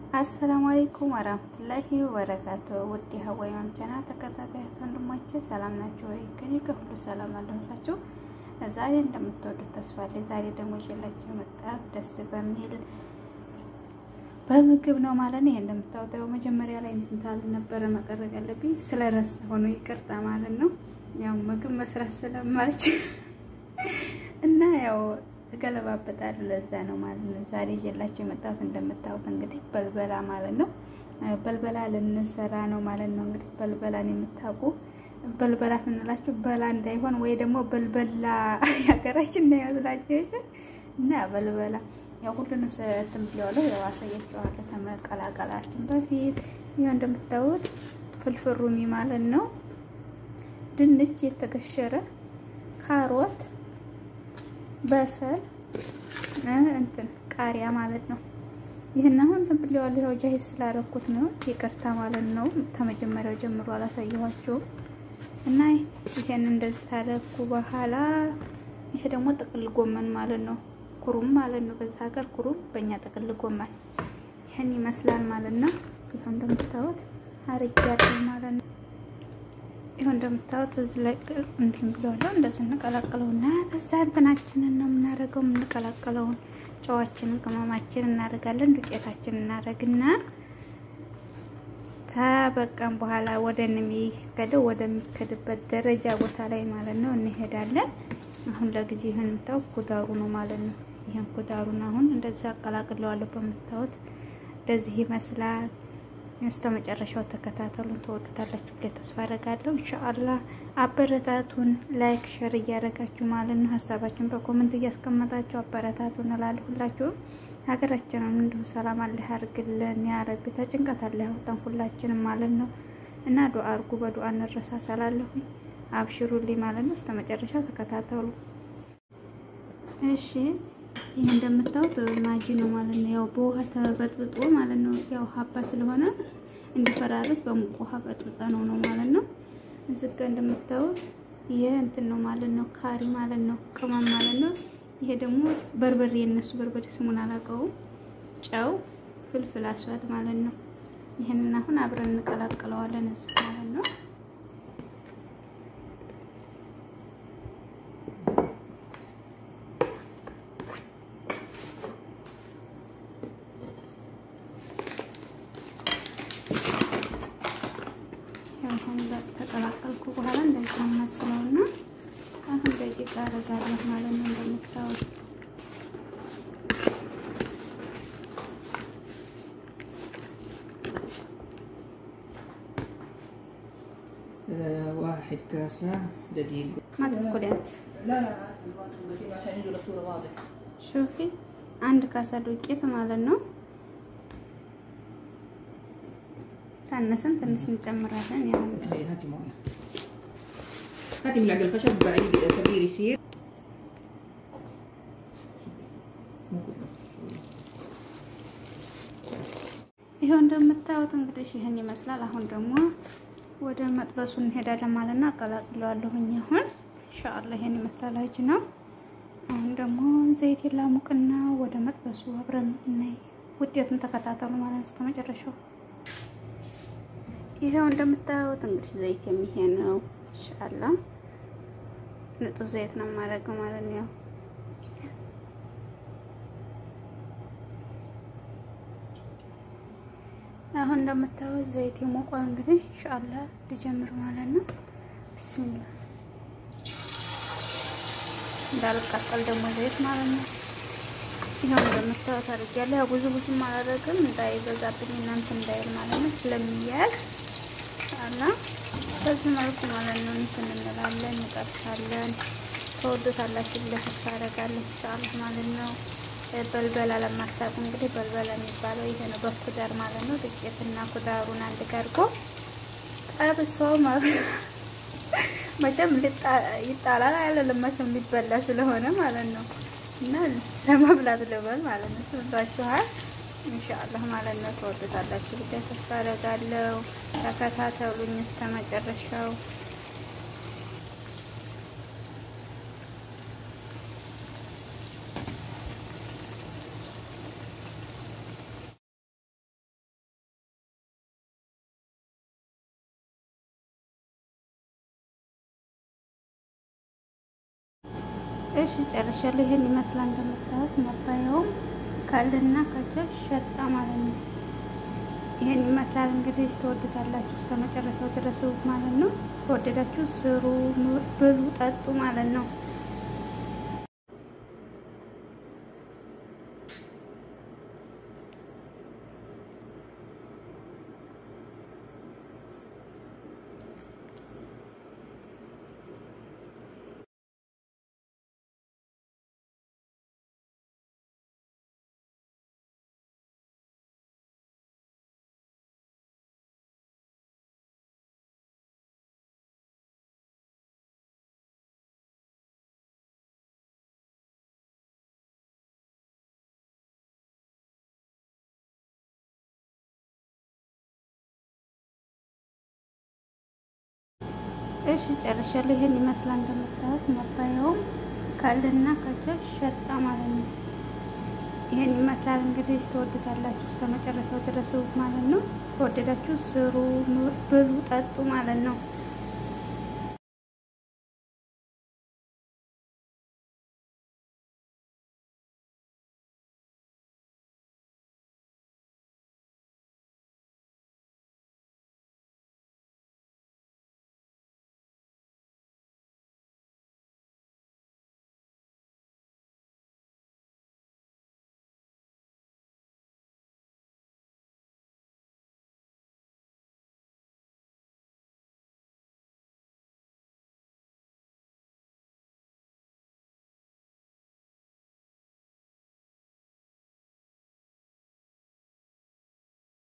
አሰላሙ አለይኩም ወራህመቱላሂ ወበረካቱ። ውድ የሀዋይ ማምቻና ተከታታዮች ወንድሞቼ ሰላም ናቸው ወይ? ከኔ ከሁሉ ሰላም አለሁላችሁ። ዛሬ እንደምትወዱት ተስፋ አለኝ። ዛሬ ደግሞ ይዤላችሁ የመጣሁት ደስ በሚል በምግብ ነው ማለት ነው። ይሄ እንደምታወጣው መጀመሪያ ላይ እንትን ታል ነበረ መቀረጥ ያለብኝ ስለረሳ ሆኖ ይቅርታ ማለት ነው። ያው ምግብ መስራት ስለማልችል እና ያው እገለባበጣለሁ ለዛ ነው ማለት ነው። ዛሬ ይዤላችሁ የመጣሁት እንደምታዩት እንግዲህ በልበላ ማለት ነው። በልበላ ልንሰራ ነው ማለት ነው። እንግዲህ በልበላን የምታውቁ በልበላ ስንላችሁ በላ እንዳይሆን ወይ ደግሞ በልበላ የሀገራችን እንዳይመስላችሁ እና በልበላ ያው ሁሉንም እንትን ብለዋለሁ። ያው አሳያችኋለሁ ከመቀላቀላችን በፊት ይኸው እንደምታዩት ፍልፍል ሩሚ ማለት ነው። ድንች የተገሸረ ካሮት በሰል እንትን ቃሪያ ማለት ነው። ይህን አሁን እንትን ብለዋለሁ። ያው ጃሂዝ ስላደረኩት ነው ይቅርታ ማለት ነው። ከመጀመሪያው ጀምሮ አላሳየኋቸውም እና ይሄን እንደዚህ ታደረኩ በኋላ ይሄ ደግሞ ጥቅል ጎመን ማለት ነው። ኩሩም ማለት ነው። በዛ ሀገር ኩሩም፣ በእኛ ጥቅል ጎመን ይህን ይመስላል ማለት ነው። ይኸው እንደምታዩት አርጊያለሁ ማለት ነው። ይኸው እንደምታዩት እዚህ ላይ እንትን ብለዋለሁ። እንደዚህ እንቀላቅለውና ከዛ እንትናችንን ነው የምናደርገው። የምንቀላቅለውን ጨዋችንን፣ ቅመማችንን እናደርጋለን። ዱቄታችንን እናደርግና ተበቃም በኋላ ወደ የሚከደው ወደሚከድበት ደረጃ ቦታ ላይ ማለት ነው እንሄዳለን። አሁን ለጊዜ ይህን የምታዩት ኩዳሩ ነው ማለት ነው። ይህን ኩዳሩን አሁን እንደዚህ አቀላቅለዋለሁ። በምታዩት እንደዚህ ይመስላል። እስከ መጨረሻው ተከታተሉን፣ ተወዱታላችሁ ብዬ ተስፋ አደርጋለሁ። ኢንሻአላህ አበረታቱን፣ ላይክ ሸር እያደረጋችሁ ማለት ነው። ሀሳባችሁን በኮመንት እያስቀመጣችሁ አበረታቱን እላለሁ። ሁላችሁም ሀገራችንን እንዲሁ ሰላም አለ ያርግልን፣ ያ ረቢ ተጭንቀት አለ ያወጣን ሁላችንም ማለት ነው። እና ዱአ አርጉ፣ በዱአ እንረሳሳላለሁኝ። አብሽሩልኝ ማለት ነው። እስከ መጨረሻው ተከታተሉ እሺ። ይህ እንደምታዩት ማጂ ነው ማለት ነው። ያው በውሃ ተበጥብጦ ማለት ነው። ያው ሀባ ስለሆነ እንዲፈራርስ በሙቅ ውሃ በጥብጠ ነው ነው ማለት ነው። እዚህ ጋ እንደምታዩት ይሄ እንትን ነው ማለት ነው። ካሪ ማለት ነው። ቅመም ማለት ነው። ይሄ ደግሞ በርበሬ፣ የነሱ በርበሬ ስሙን አላውቀውም። ጨው፣ ፍልፍል አስዋት ማለት ነው። ይህንን አሁን አብረን እንቀላቅለዋለን እዚህ ማለት ነው። ተቀላቀልኩ በኋላ እንደዚህ ማመስለው እና አሁን ደቂቃ አደርጋለሁ ማለት ነው። እንደምታዩት واحد كاسة دقيق ما تدخلين لا لا بس عشان يجوا الصورة واضح ሹፊ አንድ ካሳ ዱቄት ማለት ነው። ታነሰን ትንሽ እንጨምራለን። ያው هاي هاتي مويه هاتي ملعقة الخشب بعيد كبير يصير مو كله ይኸው እንደምታዩት እንግዲህ ይህን ይመስላል። አሁን ደግሞ ወደ መጥበሱ እንሄዳለን ማለት ነው። አቀላቅለዋለሁኝ አሁን ኢንሻአላህ ይሄን ይመስላል። አጅ ነው። አሁን ደግሞ ዘይት ላሙቅና ወደ መጥበሱ አብረን እናይ። ውጤቱን ተከታተሉ ማለት ነው እስከ መጨረሻው። ይሄው እንደምታዩት እንግዲህ ዘይት የሚሄ ነው። ኢንሻአላህ ንጹህ ዘይት ነው የማደርገው ማለት ነው። አሁን እንደምታዩት ዘይት የሞቋል። እንግዲህ ኢንሻአላህ ልጀምር ማለት ነው። ቢስሚላህ እንዳልቃጠል ደግሞ ዘይት ማለት ነው። ይሄው እንደምታዩት አድርጌያለሁ። ያው ብዙ ብዙም አላደርግም እንዳይበዛብኝ እናንተ እንዳይል ማለት ነው ስለሚያዝ አላ በዚህ መልኩ ማለት ነው እንትን እንላለን እንጠብሳለን። ተወዱታላችሁ ብዬ ተስፋ አደርጋለሁ ኢንሻአላህ ማለት ነው። በልበላ ለማታውቁ እንግዲህ በልበላ የሚባለው ይሄ ነው። በኩዳር ማለት ነው። ዱቄትና ኩዳሩን አንድ ጋርጎ ጠብሶ መቼም ይጣላል አይደለም፣ መቼም ሊበላ ስለሆነ ማለት ነው። እና ለመብላት ልበል ማለት ነው። ስምታችኋል ኢንሻአላህ ማለት ነው። ተወዱታላችሁ ብዬ ተስፋ አደርጋለሁ። ተከታተሉኝ እስከ መጨረሻው። እሺ ጨርሻለሁ። ይሄን ይመስላል እንደምታዩት መባያውም ከልና ከጀብ ሸጣ ማለት ነው። ይሄን ይመስላል እንግዲህ ትወዱታላችሁ እስከ መጨረሻው ድረስ ማለት ነው። ከወደዳችሁ ስሩ፣ ብሉ፣ ጠጡ ማለት ነው። እሺ ጨርሻለሁ። ይሄን ይመስላል እንደምታዩት መባያውም ከልና ከጀብ ሸጣ ማለት ነው። ይሄን ይመስላል እንግዲህ ትወዱታላችሁ እስከ መጨረሻው ድረስ ማለት ነው። ከወደዳችሁ ስሩ፣ ብሉ፣ ጠጡ ማለት ነው።